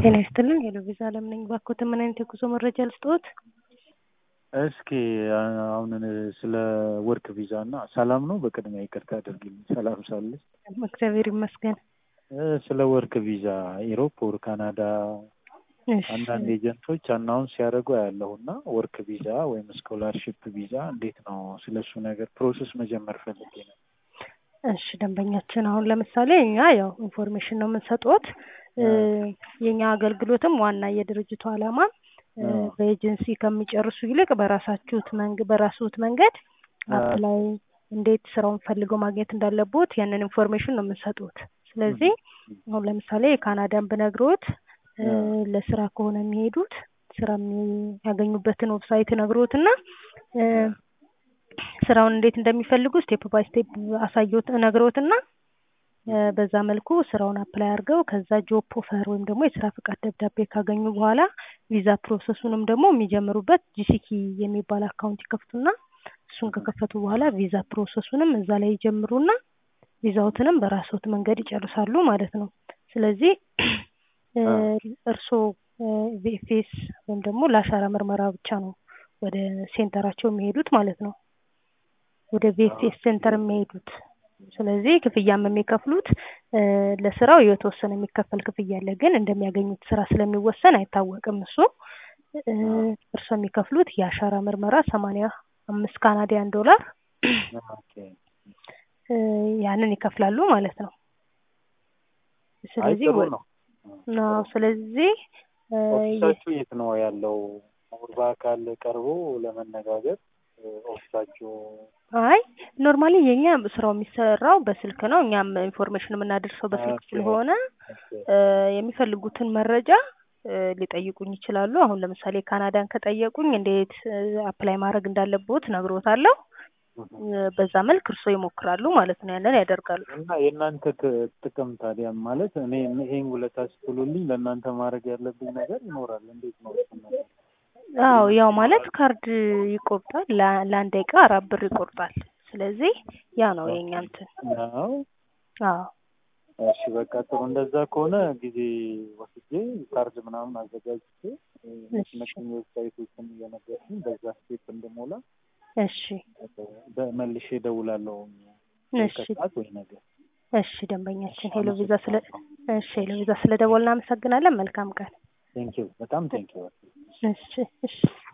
ጤና ይስጥልኝ ሄሎ ቪዛ አለም ነኝ። እባክዎትን ምን አይነት የጉዞ መረጃ ልስጥዎት? እስኪ አሁን ስለ ወርክ ቪዛ እና ሰላም ነው። በቅድሚያ ይቅርታ አድርግልኝ ሰላም ሳለች እግዚአብሔር ይመስገን። ስለ ወርክ ቪዛ ኢሮፕ ወር ካናዳ እሺ፣ አንዳንድ ኤጀንቶች አናውንስ ሲያደርጉ ያለሁ እና ወርክ ቪዛ ወይም ስኮላርሽፕ ቪዛ እንዴት ነው? ስለ እሱ ነገር ፕሮሰስ መጀመር ፈልጌ ነው። እሺ ደንበኛችን አሁን ለምሳሌ እኛ ያው ኢንፎርሜሽን ነው የምንሰጥዎት። እ የኛ አገልግሎትም ዋና የድርጅቱ ዓላማ እ በኤጀንሲ ከሚጨርሱ ይልቅ በራሳችሁት መንግ በራስዎት መንገድ አፕላይ እንዴት ስራውን ፈልገው ማግኘት እንዳለቦት ያንን ኢንፎርሜሽን ነው የምንሰጡት። ስለዚህ አሁን ለምሳሌ የካናዳን ብነግሮት እ ለስራ ከሆነ የሚሄዱት ስራ የሚያገኙበትን ዌብሳይት ነግሮትና እ ስራውን እንዴት እንደሚፈልጉ ስቴፕ ባይ ስቴፕ አሳየዎት ነግሮትና እ በዛ መልኩ ስራውን አፕላይ አድርገው ከዛ ጆብ ኦፈር ወይም ደግሞ የስራ ፍቃድ ደብዳቤ ካገኙ በኋላ ቪዛ ፕሮሰሱንም ደግሞ የሚጀምሩበት ጂሲኪ የሚባል አካውንት ይከፍቱና እሱን ከከፈቱ በኋላ ቪዛ ፕሮሰሱንም እዛ ላይ ይጀምሩና ቪዛዎትንም በራስዎት መንገድ ይጨርሳሉ ማለት ነው። ስለዚህ እ እርስዎ ቪኤፍኤስ ወይም ደግሞ ለአሻራ ምርመራ ብቻ ነው ወደ ሴንተራቸው የሚሄዱት ማለት ነው። ወደ ቪኤፍኤስ ሴንተር የሚሄዱት ስለዚህ ክፍያም የሚከፍሉት እ ለስራው የተወሰነ የሚከፈል ክፍያ አለ፣ ግን እንደሚያገኙት ስራ ስለሚወሰን አይታወቅም። እሱ እ እርስዎ የሚከፍሉት የአሻራ ምርመራ ሰማንያ አምስት ካናዲያን ዶላር እ ያንን ይከፍላሉ ማለት ነው። ስለዚህ ጥሩ ነው። ነው ስለዚህ እ ኦፊሳችሁ የት ነው ያለው? በአካል ቀርቦ ለመነጋገር ኦፊሳችሁ አይ ኖርማሊ የኛ ስራው የሚሰራው በስልክ ነው። እኛም ኢንፎርሜሽን የምናደርሰው በስልክ ኦኬ። ስለሆነ እ የሚፈልጉትን መረጃ እ ሊጠይቁኝ ይችላሉ። አሁን ለምሳሌ ካናዳን ከጠየቁኝ እንዴት አፕላይ ማድረግ እንዳለቦት ነግሮታለሁ። እ በዛ መልክ እርስዎ ይሞክራሉ ማለት ነው። ያንን ያደርጋሉ። እና የእናንተ ት- ጥቅም ታዲያ ማለት እኔ ይሄን ውለታ ስትሉልኝ ለእናንተ ማድረግ ያለብኝ ነገር ይኖራል። እንዴት ነው እሱን ነገር? አዎ ያው ማለት ካርድ ይቆርጣል። ለ- ለአንድ ደቂቃ አራት ብር ይቆርጣል። ስለዚህ ያ ነው የኛ እንትን። ነው አዎ እሺ በቃ ጥሩ። እንደዛ ከሆነ ጊዜ ወስጄ ካርድ ምናምን አዘጋጅቼ እሺ መኪና ዌብሳይቶችን እየነገርኩኝ በዛ ስቴፕ እንድሞላ እሺ በመልሼ እደውላለሁ እሺ ከሰዓት ወይ ነገር። እሺ ደንበኛችን ሄሎ ቪዛ ስለ እሺ ሄሎ ቪዛ ስለ ደወልን እናመሰግናለን። መልካም ቀን። ቴንኪው በጣም ቴንኪው። እሺ እሺ